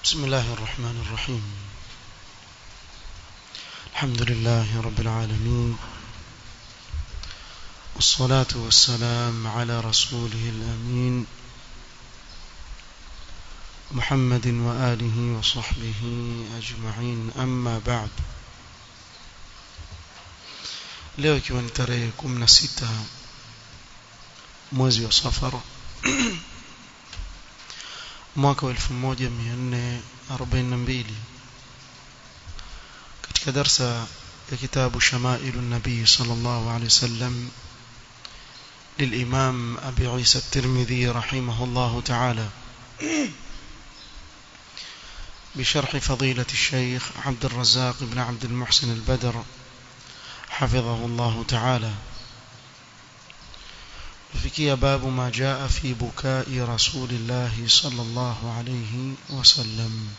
بسم الله الرحمن الرحيم الحمد لله رب العالمين والصلاة والسلام على رسوله الأمين محمد وآله وصحبه أجمعين أما بعد leo ikiwa ni tarehe 16 mwezi wa safar mwaka wa 1442 katika darsa ya kitabu shamailu nabii sallallahu alaihi wasallam للإمام أبي عيسى الترمذي رحمه الله تعالى بشرح فضيلة الشيخ عبد الرزاق بن عبد المحسن البدر حفظه الله تعالى فكي باب ما جاء في بكاء رسول الله صلى الله عليه وسلم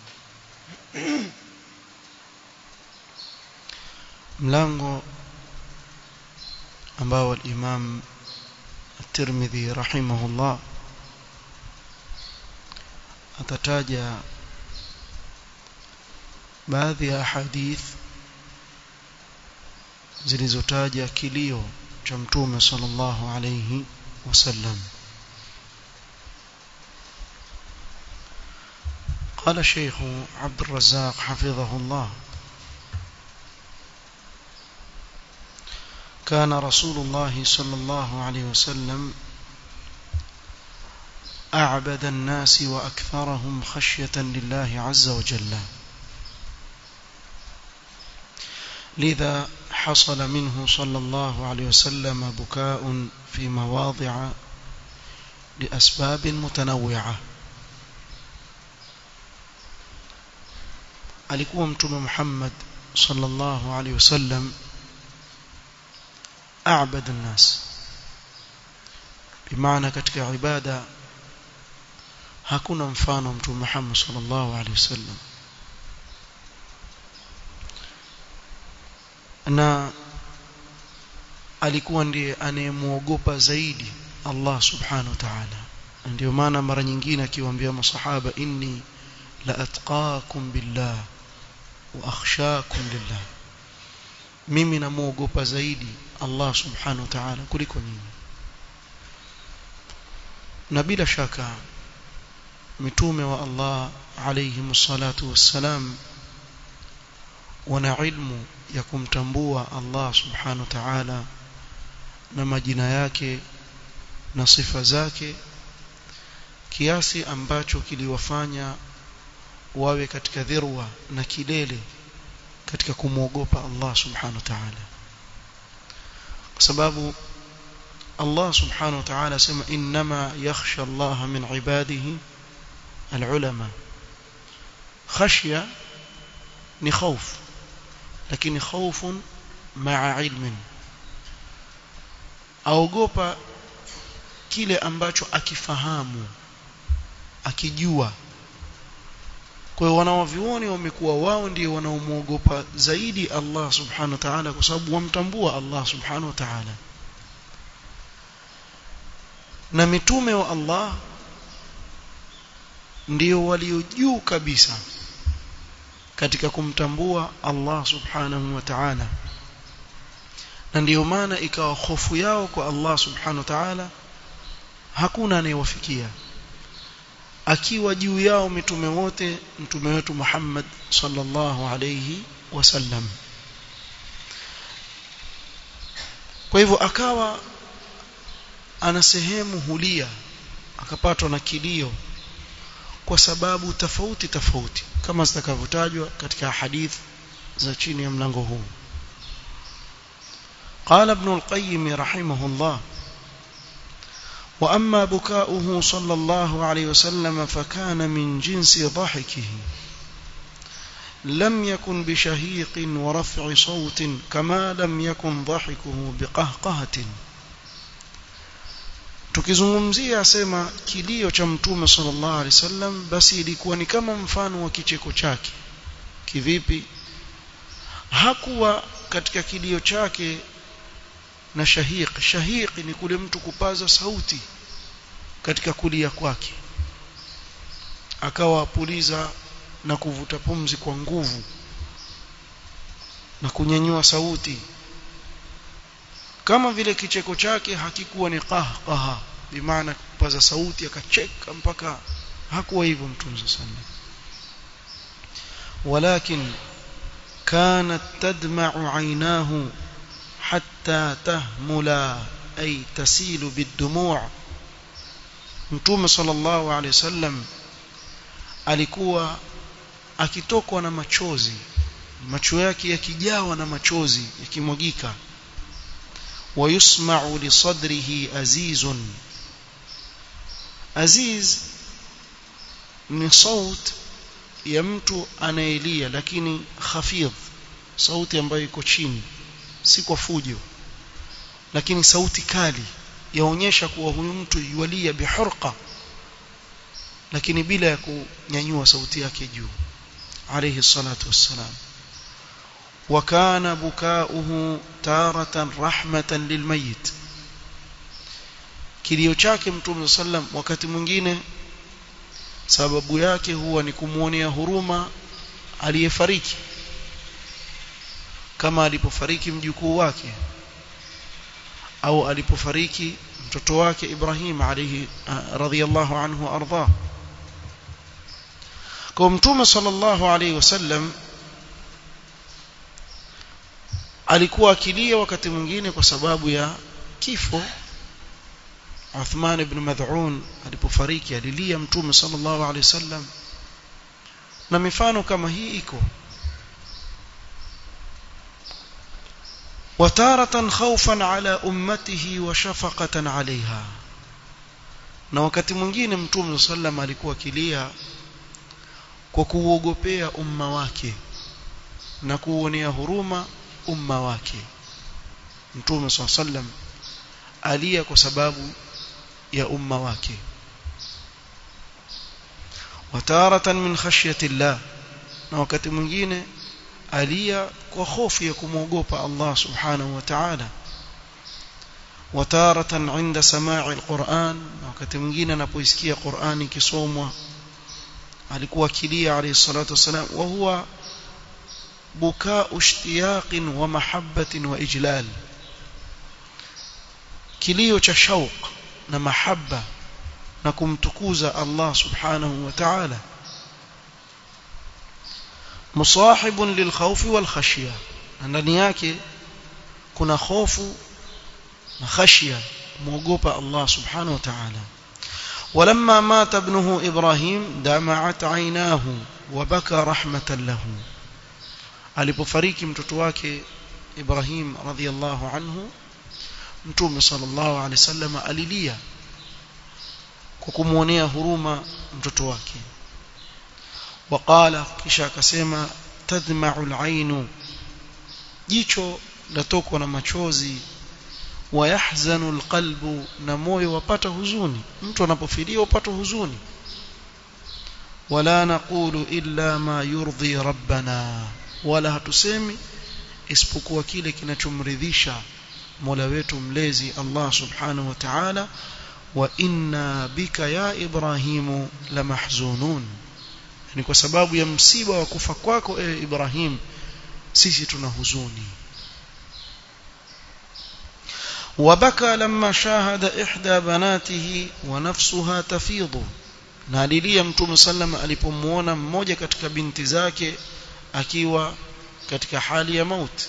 ملango ambao al-Imam at-Tirmidhi rahimahullah atataja baadhi ya hadith zilizotaja kilio cha mtume sallallahu alayhi wasallam قال الشيخ عبد الرزاق حفظه الله كان رسول الله صلى الله عليه وسلم أعبد الناس وأكثرهم خشية لله عز وجل لذا حصل منه صلى الله عليه وسلم بكاء في مواضع لأسباب متنوعة alikuwa mtume Muhammad sallallahu alaihi wasallam a'bad an-nas bimaana katika ibada hakuna mfano mtume Muhammad sallallahu alaihi wasallam na alikuwa ndiye anayemuogopa zaidi Allah subhanahu wa ta'ala ndio maana mara nyingine akiwaambia masahaba inni la atqakum billah wa akhshakum lillah mimi namuogopa zaidi Allah subhanahu wa ta'ala kuliko nyinyi na bila shaka mitume wa Allah alayhi salatu wassalam wana ilmu ya kumtambua Allah subhanahu wa ta'ala na majina yake na sifa zake kiasi ambacho kiliwafanya wawe katika dhirwa na kilele katika kumwogopa Allah subhanahu wa ta'ala kwa sababu Allah subhanahu wa ta'ala sema inma yakhsha Allah min ibadihi alulama khashya ni khawf lakini khawfun ma'a ilmin aogopa kile ambacho akifahamu akijua kwa hiyo wanawavioni wamekuwa wao ndio wanaomwogopa zaidi Allah subhanahu wa ta'ala kwa sababu wamtambua Allah subhanahu wa ta'ala na mitume wa Allah ndio walio juu kabisa katika kumtambua Allah subhanahu wa ta'ala na ndiyo maana ikawa hofu yao kwa Allah subhanahu wa ta'ala hakuna anayewafikia akiwa juu yao mitume wote mtume wetu Muhammad sallallahu alayhi wasallam kwa hivyo akawa ana sehemu hulia akapatwa na kilio kwa sababu tofauti tofauti kama zitakavyotajwa katika hadith za chini ya mlango huu قال ابن القيم رحمه الله وأما بكاؤه صلى الله عليه وسلم فكان من جنس ضحكه لم يكن بشهيق ورفع صوت كما لم يكن ضحكه بقهقهة tukizungumzia asema kilio cha mtume sallallahu alaihi wasallam basi ilikuwa ni kama mfano wa kicheko chake kivipi hakuwa katika kilio chake na shahiq shahiq ni kule mtu kupaza sauti katika kulia kwake akawa apuliza na kuvuta pumzi kwa nguvu na kunyanyua sauti kama vile kicheko chake hakikuwa ni qahqaha bimaana kupaza sauti akacheka mpaka hakuwa hivyo mtume sallallahu ولكن كانت تدمع عيناه حتى تهملا أي تسيل بالدموع mtume sallallahu alaihi wasallam alikuwa akitokwa na machozi macho yake yakijawa na machozi yakimwagika wayusma'u li sadrihi azizun aziz ni saut ya mtu anayelia lakini khafidh sauti ambayo iko chini si kwa fujo lakini sauti kali yaonyesha kuwa huyu mtu yualia bihurqa lakini bila ya kunyanyua sauti yake juu alayhi salatu wassalam وكان بكاؤه تارة رحمة للميت kilio chake mtume sallam wakati mwingine sababu yake huwa ni kumuonea huruma aliyefariki kama alipofariki mjukuu wake au alipofariki mtoto wake Ibrahim alayhi radhiyallahu anhu arda kwa mtume sallallahu alayhi wasallam alikuwa akilia wakati mwingine kwa sababu ya kifo Uthman ibn Mad'un alipofariki alilia mtume sallallahu alayhi wasallam na mifano kama hii iko وتارة خوفا على أمته وشفقة عليها na wakati mwingine mtume sallam alikuwa kilia kwa kuuogopea umma wake na kuonea huruma umma wake mtume sallam alia kwa sababu ya umma wake wataratan min khashyati llah na wakati mwingine alia kwa hofu ya kumwogopa Allah subhanahu wa ta'ala wataratan inda sama'i alquran na wakati mwingine anapoisikia Qur'ani kisomwa alikuwa kilia alayhi salatu wasalam wa huwa buka'u ishtiyaqin wa mahabbatin wa ijlal kilio cha shauq na mahabba na kumtukuza Allah subhanahu wa ta'ala musahibun lilkhawfi walkhashya ndani yake kuna hofu na khashya muogopa Allah subhanahu wa ta'ala ولما مات ابنه إبراهيم دمعت عيناه وبكى رحمة له alipofariki mtoto wake Ibrahim radhiyallahu anhu mtume sallallahu alaihi wasallam alilia kwa kumuonea huruma mtoto wake waqala kisha akasema tadma'u al-ainu jicho latokwa na machozi wayahzanu alqalbu na moyo wapata huzuni mtu anapofilia upata huzuni wala naqulu illa ma yurdhi rabbana wala hatusemi isipokuwa kile kinachomridhisha Mola wetu mlezi Allah subhanahu wa ta'ala wa inna bika ya Ibrahimu la mahzunun ni kwa sababu ya msiba wa kufa kwako ewe Ibrahim sisi tuna huzuni وبكى لما شاهد إحدى بناته ونفسها تفيض na alilia mtume sallam alipomuona mmoja katika binti zake akiwa katika hali ya mauti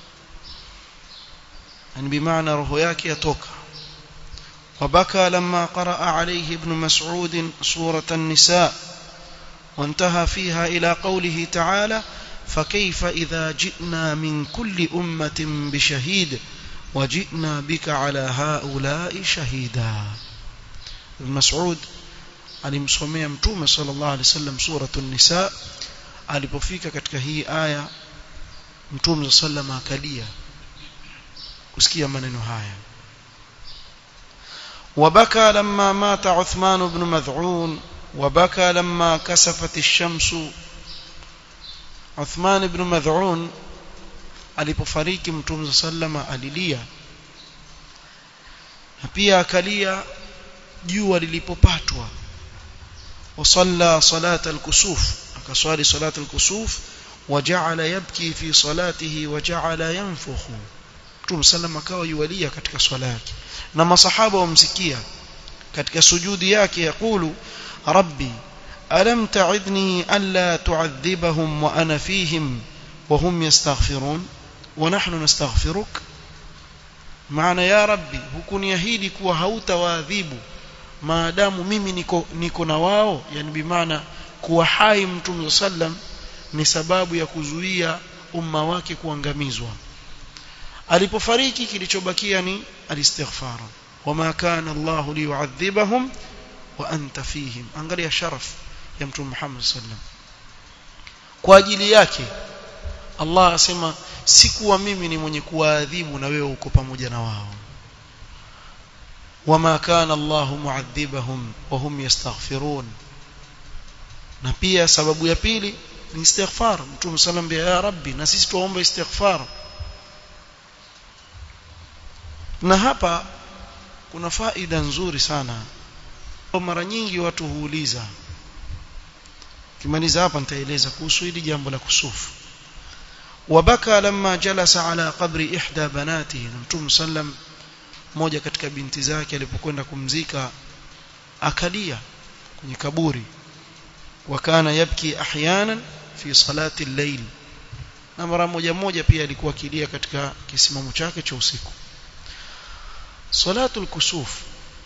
yani bimaana roho yake yatoka وبكى لما قرأ عليه ابن مسعود سورة النساء وانتهى فيها إلى قوله تعالى فكيف إذا جئنا من كل أمة بشهيد وجئنا بك على هؤلاء شهيدا ابن مسعود alimsomea mtume sallallahu alaihi wasallam suratul nisa alipofika katika hii aya mtume sallallahu akalia kusikia maneno haya وبكى لما مات عثمان بن مذعون وبكى لما كسفت الشمس عثمان بن مذعون alipofariki mtume sallama alilia na pia akalia jua lilipopatwa wasalla salata alkusuf akaswali salatu al-kusuf waja'ala yabki fi salatihi waja'ala yanfukhu Mtume sallam akawa yuwalia katika swala yake na masahaba wamsikia katika sujudi yake yakulu rabbi alam ta'idni alla tu'adhibahum wa ana fihim wa hum yastaghfirun wa nahnu nastaghfiruk maana ya rabbi hukuniahidi kuwa hautawaadhibu maadamu mimi niko niko na wao yani bimaana kuwa hai mtume sallam ni sababu ya kuzuia umma wake kuangamizwa alipofariki kilichobakia ni alistighfar wama kana Allah liyu'adhibahum wa anta fihim angalia sharaf ya mtume Muhammad sallam kwa ajili yake Allah asema sikuwa mimi ni mwenye kuwaadhibu na wewe uko pamoja na wao wama kana Allah mu'adhibahum wa hum yastaghfirun na pia sababu ya pili ni istighfar mtume sallam ya rabbi na sisi tuombe istighfar na hapa kuna faida nzuri sana mara nyingi watu huuliza kimaliza hapa nitaeleza kuhusu hili jambo la kusufu wabaka lamma jalasa ala qabri ihda banatihi na mtume sallam moja katika binti zake alipokwenda kumzika akalia kwenye kaburi wakana yabki ahyanan fi salati al-layl na mara moja moja pia alikuwa akilia katika kisimamo chake cha usiku salatul kusuf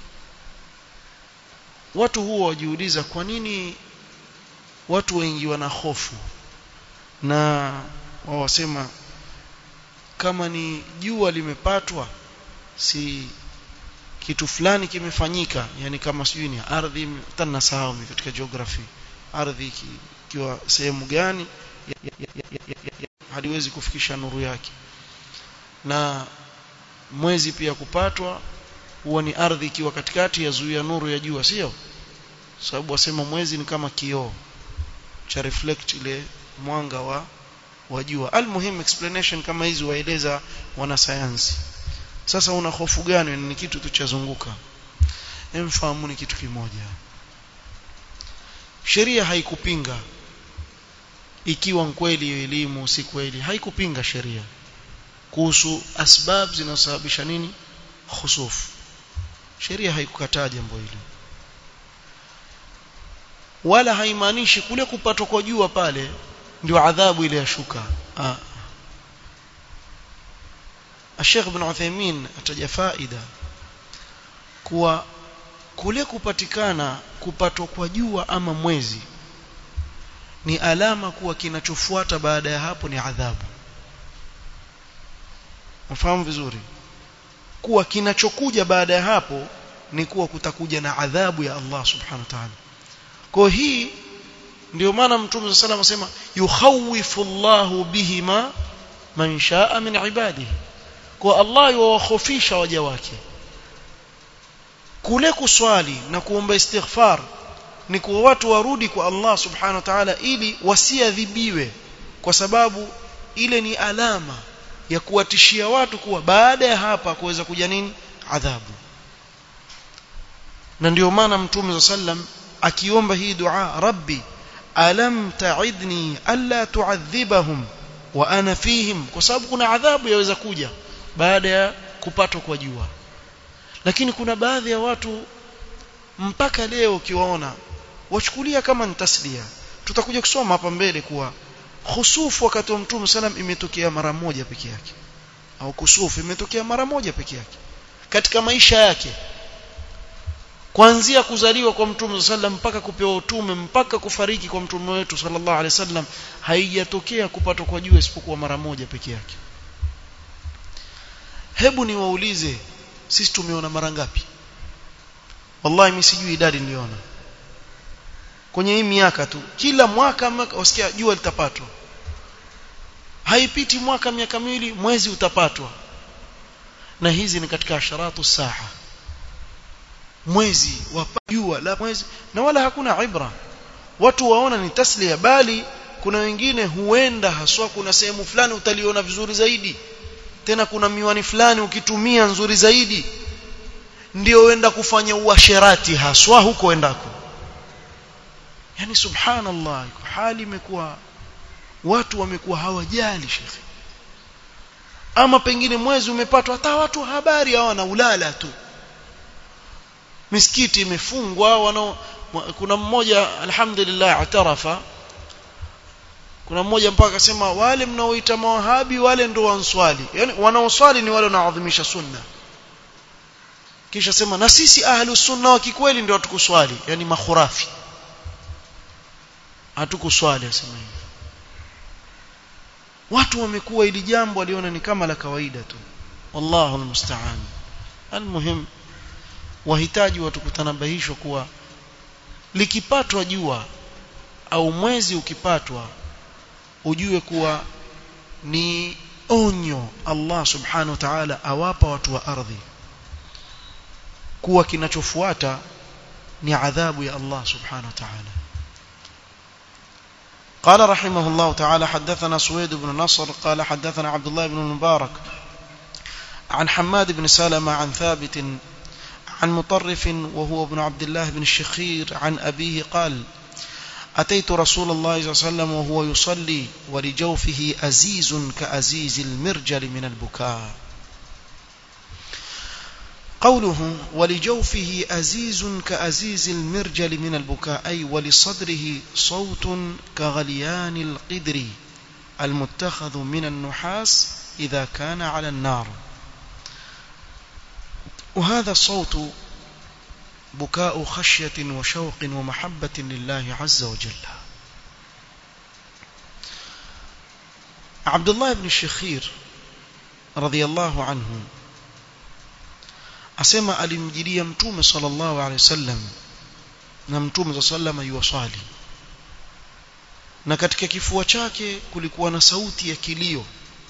watu huwa wajiuliza kwa nini watu wengi wana hofu na wao wasema kama ni jua limepatwa si kitu fulani kimefanyika yani kama sijui ni ardhi tena sahau katika geography ardhi ikiwa sehemu gani haliwezi kufikisha nuru yake na mwezi pia kupatwa huwa ni ardhi ikiwa katikati ya zuia nuru ya jua sio sababu wasema mwezi ni kama kioo cha reflect ile mwanga wa wa jua almuhim explanation kama hizi waeleza wanasayansi sasa una hofu gani ni kitu tu chazunguka emfahamu ni kitu kimoja sheria haikupinga ikiwa kweli elimu si kweli haikupinga sheria kuhusu asbab zinazosababisha nini khusuf sheria haikukataa jambo hilo wala haimaanishi kule kupatwa kwa jua pale ndio adhabu ile yashuka ah Sheikh Ibn Uthaymeen ataja faida kuwa kule kupatikana kupatwa kwa jua ama mwezi ni alama kuwa kinachofuata baada ya hapo ni adhabu mfahamu vizuri kuwa kinachokuja baada ya hapo ni kuwa kutakuja na adhabu ya Allah subhanahu wa ta'ala kwa hii ndio maana mtume sallallahu alayhi wasallam yukhawifu Allahu bihima man shaa min ibadihi kwa Allah yuwakhofisha waja wake kule kuswali na kuomba istighfar ni kwa watu warudi kwa Allah subhanahu wa ta'ala ili wasiadhibiwe kwa sababu ile ni alama ya kuwatishia watu kuwa baada ya hapa kuweza kuja nini adhabu na ndio maana mtume sallam akiomba hii dua rabbi alam ta'idni alla tu'adhibahum wa ana fihim kwa sababu kuna adhabu yaweza kuja baada ya kupatwa kwa jua lakini kuna baadhi ya watu mpaka leo ukiwaona wachukulia kama ni taslia tutakuja kusoma hapa mbele kuwa khusufu wakati wa mtume salam imetokea mara moja peke yake au kusufu imetokea mara moja peke yake katika maisha yake kuanzia kuzaliwa kwa mtume sallam mpaka kupewa utume mpaka kufariki kwa mtume wetu sallallahu alaihi wasallam haijatokea kupatwa kwa jua isipokuwa mara moja peke yake hebu niwaulize sisi tumeona mara ngapi wallahi mimi sijui idadi niliona kwenye hii miaka tu kila mwaka wasikia jua litapatwa haipiti mwaka miaka miwili mwezi utapatwa na hizi ni katika asharatu saa mwezi wa jua la mwezi na wala hakuna ibra watu waona ni taslia bali kuna wengine huenda haswa kuna sehemu fulani utaliona vizuri zaidi tena kuna miwani fulani ukitumia nzuri zaidi ndio uenda kufanya uasherati haswa huko endako yani subhanallah hali imekuwa watu wamekuwa hawajali shekhi ama pengine mwezi umepatwa hata watu habari hawana ulala tu misikiti imefungwa wana kuna mmoja alhamdulillah atarafa kuna mmoja mpaka akasema wale mnaoita mawahabi wale ndio wanswali yani wanaoswali ni wale wanaoadhimisha sunna kisha sema na sisi ahlus sunna wa kikweli ndio hatukuswali yani makhurafi hatukuswali asema hivi watu wamekuwa ili jambo waliona ni kama la kawaida tu wallahu almusta'an almuhim wahitaji watu kutanabahishwa kuwa likipatwa jua au mwezi ukipatwa ujue kuwa ni onyo Allah subhanahu wa ta'ala awapa watu wa ardhi kuwa kinachofuata ni adhabu ya Allah subhanahu wa ta'ala قال رحمه الله تعالى حدثنا سويد بن نصر قال حدثنا عبد الله بن المبارك عن حماد بن سلمة عن ثابت عن مطرف وهو ابن عبد الله بن الشخير عن أبيه قال أتيت رسول الله صلى الله عليه وسلم وهو يصلي ولجوفه أزيز كأزيز المرجل من البكاء قوله ولجوفه أزيز كأزيز المرجل من البكاء أي ولصدره صوت كغليان القدر المتخذ من النحاس إذا كان على النار وهذا الصوت بكاء خشية وشوق ومحبة لله عز وجل عبد الله بن الشخير رضي الله عنه asema alimjilia mtume sallallahu alaihi wasallam na mtume sallallahu yuwasali na katika kifua chake kulikuwa na sauti ya kilio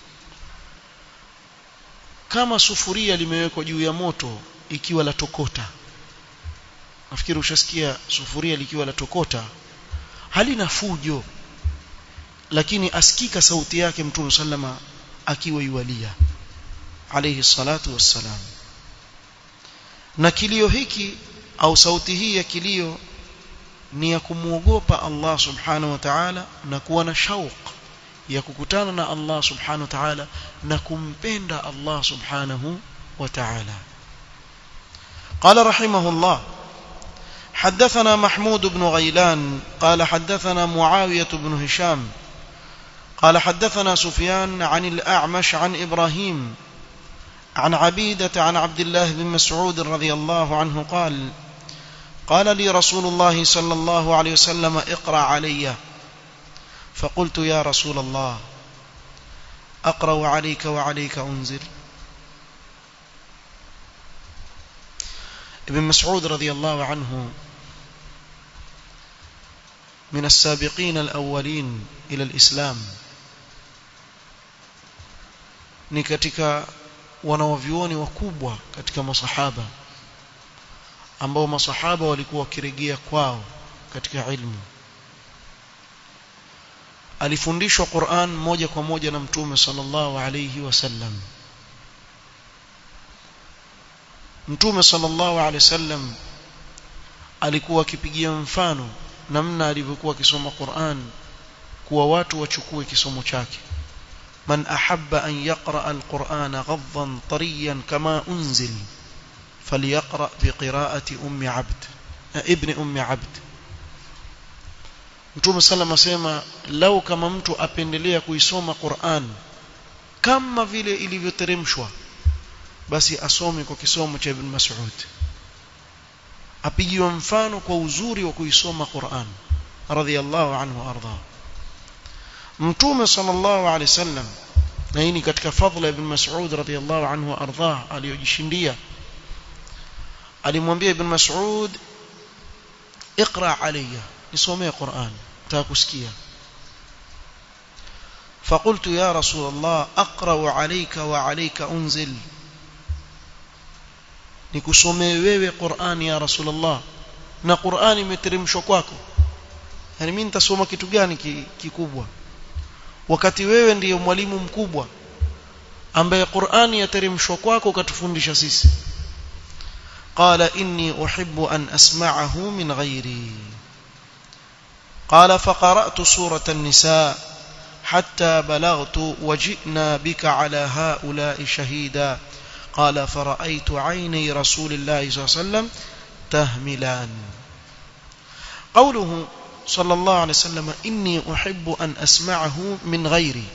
kama sufuria limewekwa juu ya moto ikiwa la tokota nafikiri ushasikia sufuria likiwa la tokota halina fujo lakini asikika sauti yake mtume sallama akiwa yualia alayhi salatu wassalam na kilio hiki au sauti hii ya kilio ni ya kumwogopa Allah subhanahu wa ta'ala na kuwa na shauq ya kukutana na Allah subhanahu wa ta'ala na kumpenda Allah subhanahu wa ta'ala قال رحمه الله حدثنا محمود بن غيلان قال حدثنا معاوية بن هشام قال حدثنا سفيان عن الأعمش عن إبراهيم عن عبيدة عن عبد الله بن مسعود رضي الله عنه قال قال لي رسول الله صلى الله عليه وسلم اقرأ علي فقلت يا رسول الله أقرأ عليك وعليك أنزل ابن مسعود رضي الله عنه من السابقين الأولين إلى الإسلام ni katika wanawavyuoni wakubwa katika masahaba ambao masahaba walikuwa wakirejea kwao katika ilmu alifundishwa Qur'an moja kwa moja na mtume sallallahu alayhi wasallam mtume sallallahu alayhi wasallam alikuwa akipigia mfano namna alivyokuwa akisoma Qur'an kuwa watu wachukue kisomo chake من أحب أن يقرأ القرآن غضا طريا كما أنزل فليقرأ بقراءة أم عبد ابن أم عبد Mtume sallam asema lau kama mtu apendelea kuisoma Qur'an kama vile ilivyoteremshwa basi asome kwa kisomo cha Ibn Mas'ud apigiwa mfano kwa uzuri wa kuisoma Qur'an radhiyallahu anhu arda Mtume sallallahu alaihi wasallam na hii ni katika fadhila ibn Mas'ud radhiyallahu anhu ardhah aliyojishindia alimwambia ibn Mas'ud اقرا علي nisomee Qur'an takusikia فقلت يا رسول الله اقرا عليك وعليك انزل nikusomee wewe Qur'an ya Rasulullah na Qur'an imeteremshwa kwako yani mimi nitasoma kitu gani kikubwa wakati wewe ndiyo mwalimu mkubwa ambaye Qur'ani yateremshwa kwako ukatufundisha sisi qala inni uhibbu an asma'ahu min ghairi قال فقرأت سورة النساء حتى بلغت وجئنا بك على هؤلاء شهيدا قال فرأيت عيني رسول الله صلى الله عليه وسلم تهملان قوله صلى الله عليه وسلم إني أحب أن أسمعه من غيري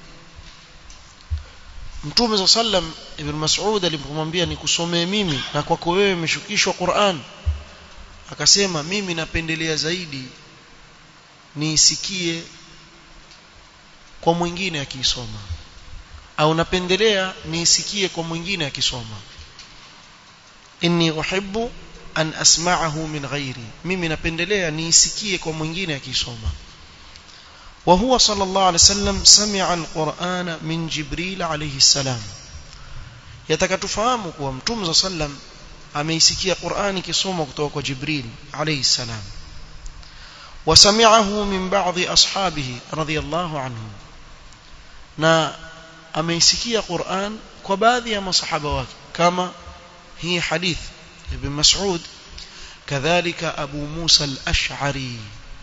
Mtume صلى الله عليه وسلم Ibn Mas'ud alipomwambia nikusomee mimi na kwako wewe imeshukishwa Qur'an akasema mimi napendelea zaidi niisikie kwa mwingine akisoma au napendelea niisikie kwa mwingine akisoma inni uhibbu an asma'ahu min ghairi mimi napendelea niisikie kwa mwingine akisoma وهو صلى الله عليه وسلم سمع القرآن من جبريل عليه السلام يتكتفهمك ومتوم صلى الله عليه وسلم ameisikia Qur'ani kisoma kutoka kwa Jibril alayhi salam wasami'ahu min ba'dhi ashabihi radiyallahu anhum na ameisikia Qur'an kwa baadhi ya masahaba wake kama hii hadith ibn Mas'ud kadhalika Abu Musa al-Ash'ari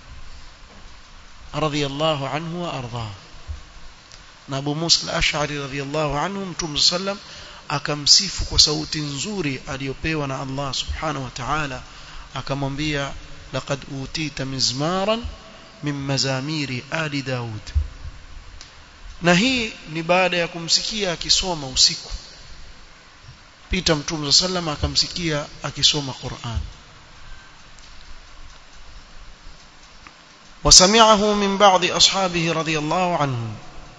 radiyallahu anhu wa arda na Abu Musa al-Ash'ari radiyallahu anhu Mtume sallam akamsifu kwa sauti nzuri aliyopewa na Allah subhanahu wa ta'ala akamwambia laqad utita mizmaran min mazamiri ali Daud na hii ni baada ya kumsikia akisoma usiku pita mtume sallam akamsikia akisoma Qur'an وسمعه من بعض أصحابه رضي الله عنهم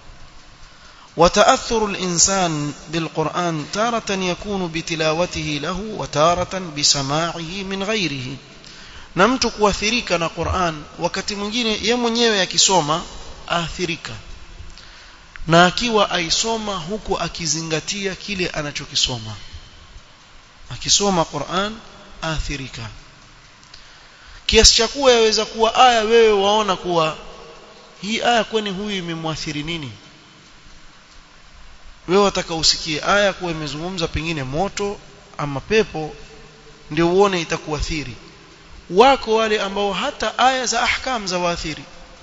وتأثر الإنسان بالقرآن تارة يكون بتلاوته له وتارة بسماعه من غيره na mtu kuathirika na Qur'an wakati mwingine yeye mwenyewe akisoma aathirika na akiwa aisoma huku akizingatia kile anachokisoma akisoma Qur'an aathirika kiasi cha kuwa yaweza kuwa aya wewe waona kuwa hii aya kwani huyu imemwathiri nini wewe wataka usikie aya kuwa imezungumza pengine moto ama pepo ndio uone itakuathiri wako wale ambao hata aya za ahkam za waathiri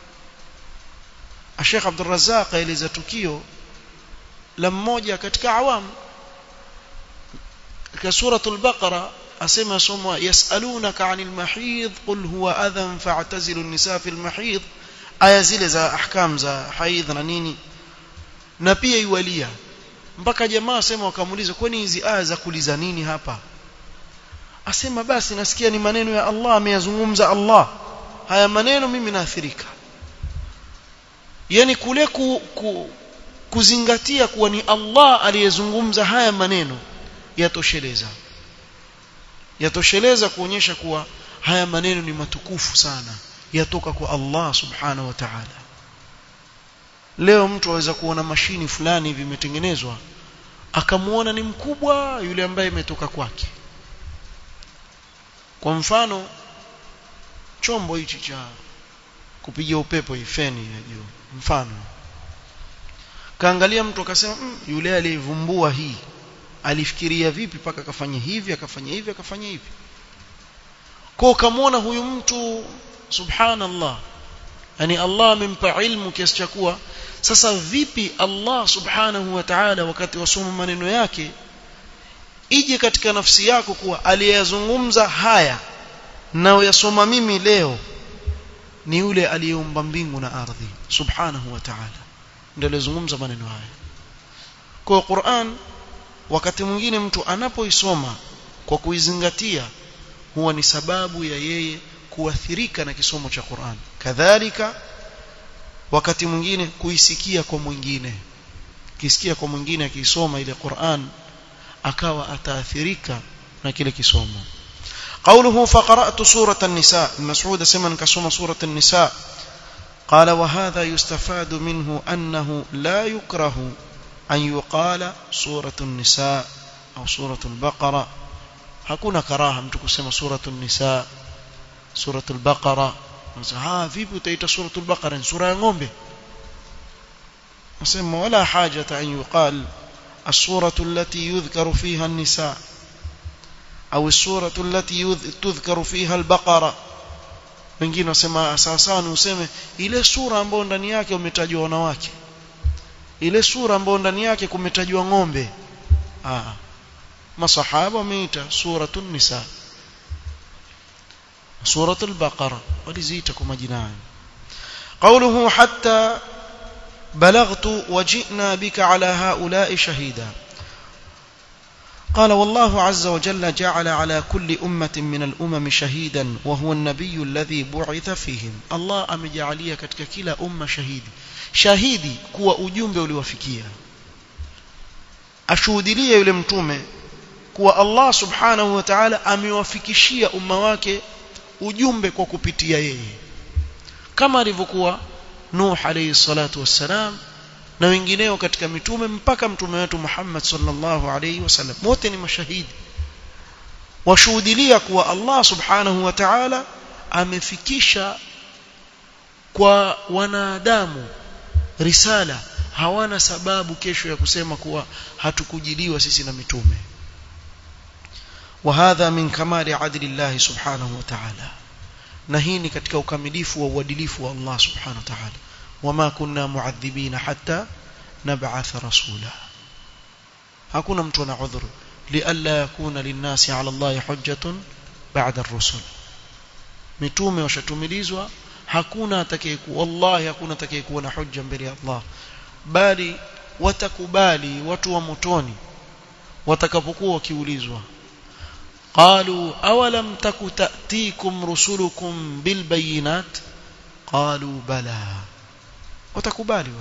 Sheikh Abdul Razzaq aeleza tukio la mmoja katika awam katika suratul Baqara asema somo yasalunaka anil mahid qul huwa adhan fa'tazilu an-nisa fil mahid aya zile za ahkam za haidh na nini na pia iwalia mpaka jamaa asema wakamuuliza kwani hizi aya za kuliza nini hapa asema basi nasikia ni maneno ya Allah ameyazungumza Allah haya maneno mimi naathirika yani kule ku, ku, kuzingatia kuwa ni Allah aliyezungumza haya maneno yatosheleza yatosheleza kuonyesha kuwa haya maneno ni matukufu sana yatoka kwa Allah subhanahu wa ta'ala leo mtu aweza kuona mashini fulani hivi imetengenezwa akamuona ni mkubwa yule ambaye imetoka kwake kwa mfano chombo hichi cha kupiga upepo hii feni ya juu mfano kaangalia mtu akasema mm, yule aliyevumbua hii alifikiria vipi mpaka akafanya hivi akafanya hivi akafanya hivi kwa ukamwona huyu mtu subhanallah yani Allah amempa ilmu kiasi cha kuwa sasa vipi Allah subhanahu wa ta'ala wakati wasoma maneno yake ije katika nafsi yako kuwa aliyezungumza haya na yasoma mimi leo ni yule aliyeumba mbingu na ardhi subhanahu wa ta'ala ndio alizungumza maneno haya kwa Qur'an wakati mwingine mtu anapoisoma kwa kuizingatia huwa ni sababu ya yeye kuathirika na kisomo cha Qur'an kadhalika wakati mwingine kuisikia kwa mwingine kisikia kwa mwingine akisoma ile Qur'an akawa ataathirika na kile kisomo قوله فقرأت سورة النساء المسعود سمن كسوم سورة النساء قال وهذا يستفاد منه أنه لا يكره أن يقال سورة النساء أو سورة البقرة hakuna karaha mtu kusema suratul nisa suratul baqara ha vipi utaita suratul baqara ni sura ya ng'ombe nasema wala hajata an yuqal السورة التي يذكر فيها النساء أو السورة التي تذكر فيها البقرة wengine wasema sawa sawa ni useme ile sura ambayo ndani yake umetajwa wanawake ile sura ambayo ndani yake kumetajwa ng'ombe ah masahaba wameita suratul nisa suratul baqara waliziita kwa majina hayo قوله حتى بلغت وجئنا بك على هؤلاء شهيدا قال والله عز وجل جعل على كل أمة من الأمم شهيدا وهو النبي الذي بعث فيهم الله أمجعلية katika kila umma shahidi shahidi kuwa ujumbe uliwafikia ashuhudilie yule mtume kuwa Allah subhanahu wa ta'ala amewafikishia umma wake ujumbe kwa kupitia yeye kama alivyokuwa Nuh alayhi salatu wassalam na wengineo katika mitume mpaka mtume wetu Muhammad sallallahu alayhi wasallam wote ni mashahidi washuhudilia kuwa Allah subhanahu wa ta'ala amefikisha kwa wanadamu risala hawana sababu kesho ya kusema kuwa hatukujiliwa sisi na mitume وهذا من كمال عدل الله سبحانه وتعالى na hii ni katika ukamilifu wa uadilifu wa Allah subhanahu wa ta'ala wama kunna muadhibina hatta nab'atha rasula hakuna mtu ana udhuru lialla yakuna linnasi ala Allah hujjatun ba'da ar-rusul mitume washatumilizwa hakuna atakayekuwa wallahi hakuna atakayekuwa na hujja mbele ya Allah bali watakubali watu wa motoni watakapokuwa wakiulizwa قالوا أولم تك تأتيكم رسلكم بالبينات قالوا بلى وتكبالي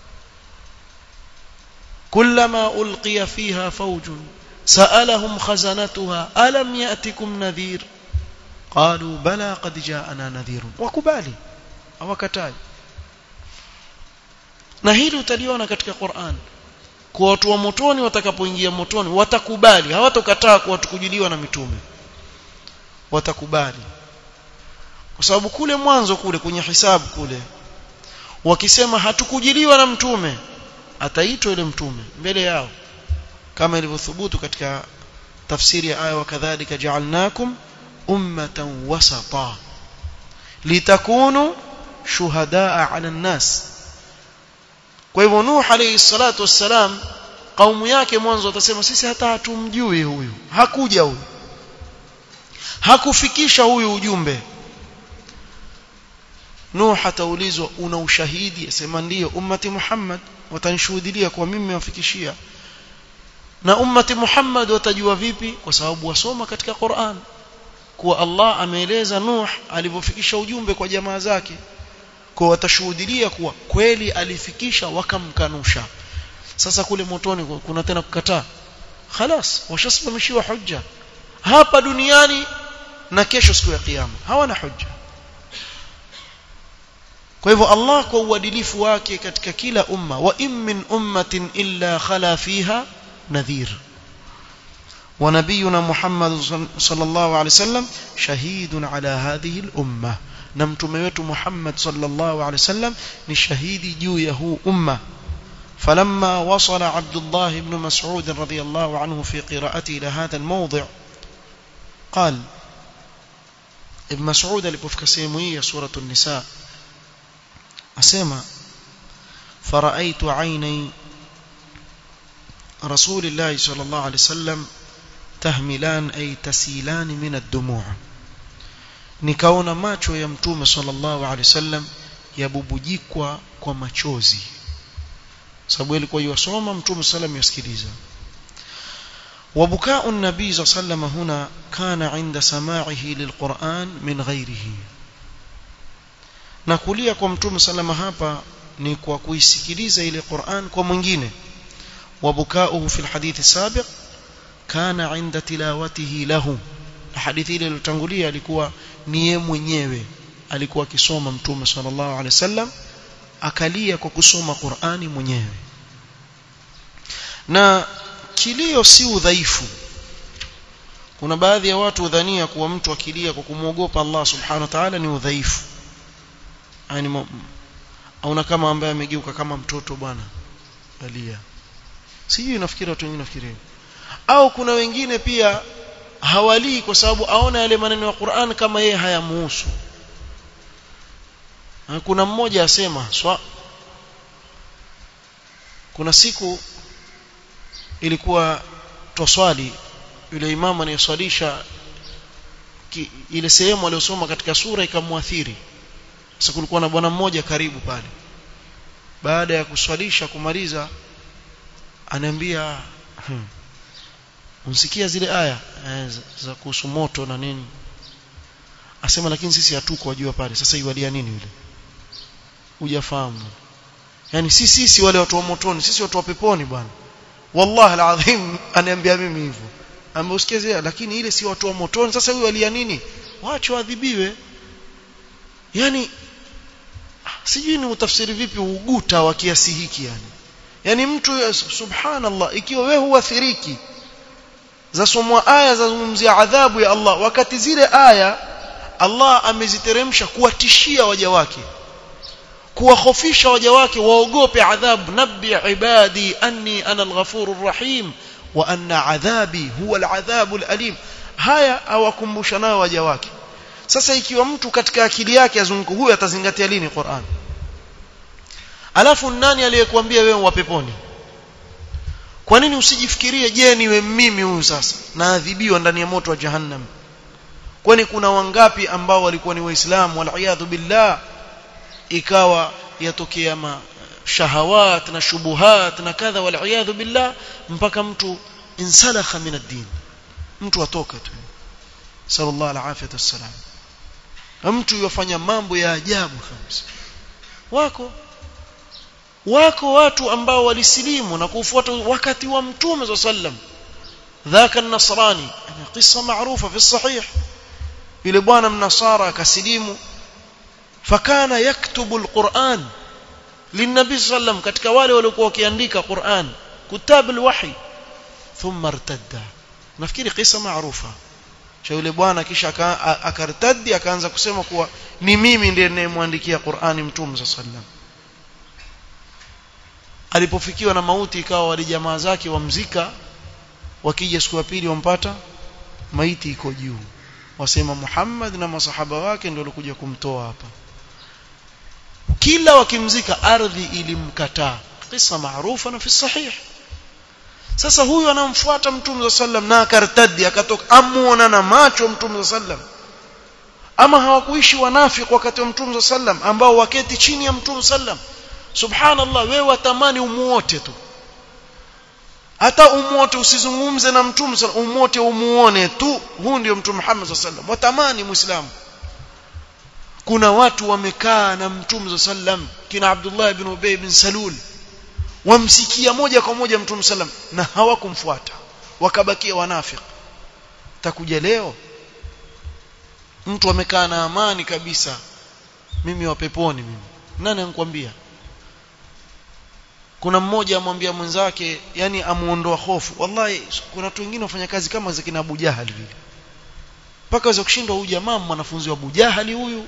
كلما ألقي فيها فوج سألهم خزنتها ألم يأتكم نذير قالوا بلى قد جاءنا نذير وكبالي أو كتاي na hili utaliona katika Qur'an kwa watu wa motoni watakapoingia motoni watakubali hawatokataa kuwa tukujiliwa na mitume watakubali kwa sababu kule mwanzo kule kwenye hisabu kule wakisema hatukujiliwa na mtume ataitwa yule mtume mbele yao kama ilivyothubutu katika tafsiri ya aya wakadhalika ja'alnakum ummatan wasata litakunu shuhadaa 'ala an-nas kwa hivyo Nuh alayhi salatu wassalam kaumu yake mwanzo watasema sisi hata hatumjui huyu hakuja huyu hakufikisha huyu ujumbe Nuh ataulizwa una ushahidi asema ndiyo ummati Muhammad watanishuhudia kwa mimi nimewafikishia na ummati Muhammad watajua vipi kwa sababu wasoma katika Qur'an kuwa Allah ameeleza Nuh alivyofikisha ujumbe kwa jamaa zake kwa watashuhudia kuwa kweli alifikisha wakamkanusha sasa kule motoni kuna tena kukataa خلاص washasimamishiwa hujja hapa duniani na kesho siku ya kiyama hawana hujja kwa hivyo Allah kwa uadilifu wake katika kila umma wa in min ummatin illa khala fiha nadhir ونبينا محمد صلى الله عليه وسلم شهيد على هذه الأمة na mtume wetu Muhammad sallallahu alaihi wasallam ni shahidi juu ya huu umma فلما وصل عبد الله بن مسعود رضي الله عنه في قراءته إلى هذا الموضع قال ابن مسعود alipofika sehemu hii ya sura an-nisa asema فرأيت عيني رسول الله صلى الله عليه وسلم تهملان أي تسيلان من الدموع nikaona macho ya mtume sallallahu alaihi wasallam yabubujikwa kwa machozi sababu alikuwa yusoma mtume sallam yasikiliza وبكاء النبي صلى الله عليه وسلم هنا كان عند سماعه للقرآن من غيره na kulia kwa mtume salama hapa ni kwa kuisikiliza ile Qur'an kwa mwingine وبكاؤه في الحديث السابق كان عند تلاوته له hadithi ile iliyotangulia alikuwa ni yeye mwenyewe alikuwa akisoma mtume sallallahu alaihi wasallam akalia kwa kusoma Qur'ani mwenyewe na kilio si udhaifu kuna baadhi ya watu udhania kuwa mtu akilia kwa kumwogopa Allah subhanahu wa ta'ala ni udhaifu yani auna kama ambaye amegeuka kama mtoto bwana alia sijui nafikiri watu wengine nafikiri au kuna wengine pia hawalii kwa sababu aona yale maneno ya Qur'an kama yeye hayamuhusu kuna mmoja asema swa kuna siku ilikuwa twaswali yule imamu anayeswalisha ile sehemu aliyosoma katika sura ikamwathiri sasa kulikuwa na bwana mmoja karibu pale baada ya kuswalisha kumaliza ananiambia hmm, unsikia zile aya eh, za, za kuhusu moto na nini asema lakini sisi hatuko wajua pale sasa iwalia nini yule hujafahamu yani sisi sisi wale watu wa motoni sisi watu wa peponi bwana wallahi alazim aniambia mimi hivyo ameusikia zile lakini ile si watu wa motoni sasa huyu alia nini waache waadhibiwe yani sijui ni utafsiri vipi uguta wa kiasi hiki yani yani mtu subhanallah ikiwa wewe huathiriki zasomwa aya zazungumzia adhabu ya Allah wakati zile aya Allah ameziteremsha kuwatishia waja wake kuwahofisha waja wake waogope adhabu nabbi ibadi anni ana alghafurur rahim wa anna adhabi huwa aladhabul alim haya awakumbusha nayo waja wake sasa ikiwa mtu katika akili yake azunguko huyu atazingatia lini Qur'an alafu nani aliyekuambia wewe wa peponi kwa nini usijifikirie je niwe mimi huyu sasa naadhibiwa ndani ya moto wa jahannam kwani kuna wangapi ambao walikuwa ni waislamu wal billah ikawa yatokea ma shahawat na shubuhat na kadha wal billah mpaka mtu insalakha min ad-din mtu atoka tu sallallahu alaihi wasallam mtu yofanya mambo ya ajabu kabisa wako wako watu ambao walisilimu na kufuata wakati wa mtume sallam dhaka an-nasrani qissa maarufa fi sahih yule bwana mnasara akasilimu fakana yaktubu al-Qur'an linabi sallam katika wale waliokuwa wakiandika Qur'an kutab al-wahy thumma irtadda nafikiri qissa maarufa cha yule bwana kisha akartadi akaanza kusema kuwa ni mimi ndiye ninayemwandikia Qur'ani mtume sallam alipofikiwa na mauti ikawa wale jamaa zake wamzika wakija siku ya pili wampata maiti iko juu wasema Muhammad na masahaba wake ndio walikuja kumtoa hapa kila wakimzika ardhi ilimkataa kisa maarufa na fi sahih sasa huyu anamfuata mtume sallam na akartadi akatoka amuona na macho mtume sallam ama hawakuishi wanafiki wakati wa mtume sallam ambao waketi chini ya mtume sallam subhanallah wewe watamani umuote tu hata umuote usizungumze na mtume umuote umuone tu huu ndio mtume Muhammad sallam watamani muislamu kuna watu wamekaa na mtume sallam kina Abdullah ibn Ubay ibn Salul wamsikia moja kwa moja mtume sallam na hawakumfuata wakabakia wanafiki takuja leo mtu amekaa na amani kabisa mimi wa peponi mimi nani anakuambia kuna mmoja amwambia mwenzake yani amuondoa hofu wallahi kuna watu wengine wafanya kazi kama za kina Abu Jahal vile mpaka waweza kushindwa huyu jamaa mwanafunzi wa Abu Jahali huyu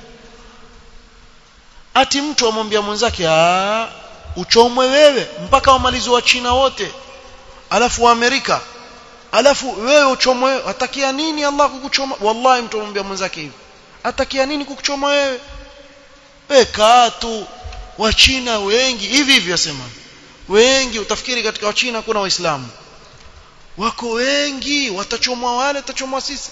ati mtu amwambia mwenzake ah uchomwe wewe mpaka wamalizi wa China wote alafu wa Amerika alafu wewe uchomwe atakia nini Allah kukuchoma wallahi mtu amwambia mwenzake hivi atakia nini kukuchoma wewe peka tu wa China wengi hivi hivi wasema wengi utafikiri katika wa China kuna waislamu wako wengi watachomwa wale watachomwa sisi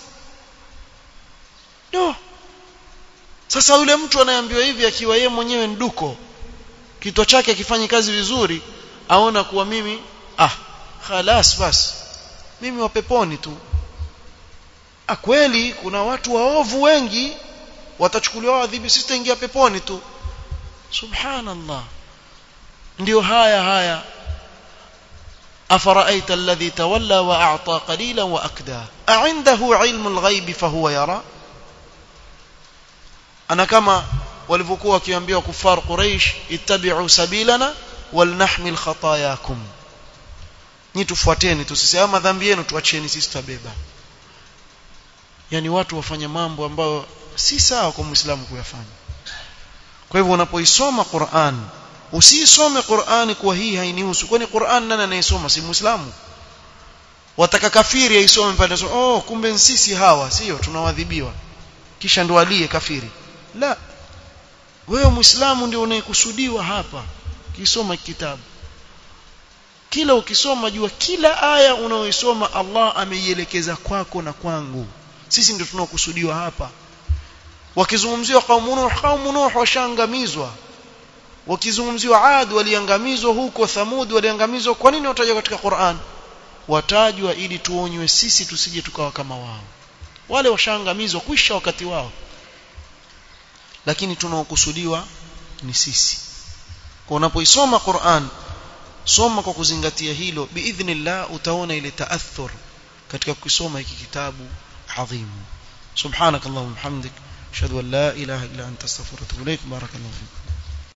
no sasa yule mtu anayeambiwa hivi akiwa yeye mwenyewe nduko kichwa chake akifanyi kazi vizuri aona kuwa mimi ah khalas bas mimi wa peponi tu ah kweli kuna watu waovu wengi watachukuliwa adhibu sisi tutaingia peponi tu subhanallah ndio haya haya أفرأيت الذي تولى وأعطى قليلا وأكدى أعنده علم الغيب فهو يرى أنا كما walivyokuwa wakiambia kufar quraish ittabi'u sabilana walnahmil khatayakum ni tufuateni tusisema madhambi yenu tuacheni sisi tutabeba yani watu wafanya mambo ambayo si sawa kwa muislamu kuyafanya kwa hivyo unapoisoma Qur'an usisome Qur'ani kwa hii hainihusu kwani Qur'an nani anayesoma si muislamu wataka kafiri aisome pale oh kumbe sisi hawa sio tunawadhibiwa kisha ndo alie kafiri la wewe muislamu ndio unayekusudiwa hapa kisoma kitabu kila ukisoma jua kila aya unaoisoma Allah ameielekeza kwako na kwangu sisi ndio tunaokusudiwa hapa wakizungumziwa kaumu nuh kaumu nuh washangamizwa wakizungumziwa Ad waliangamizwa huko Thamud waliangamizwa kwa nini watajwa katika Qur'an watajwa ili tuonywe sisi tusije tukawa kama wao wale washaangamizwa kwisha wakati wao lakini tunaokusudiwa ni sisi kwa unapoisoma Qur'an soma kwa kuzingatia hilo biidhnillah utaona ile taathur katika kusoma hiki kitabu adhimu subhanakallahumma hamdik ashhadu an la ilaha illa anta astaghfiruka wa atubu ilaik barakallahu fiik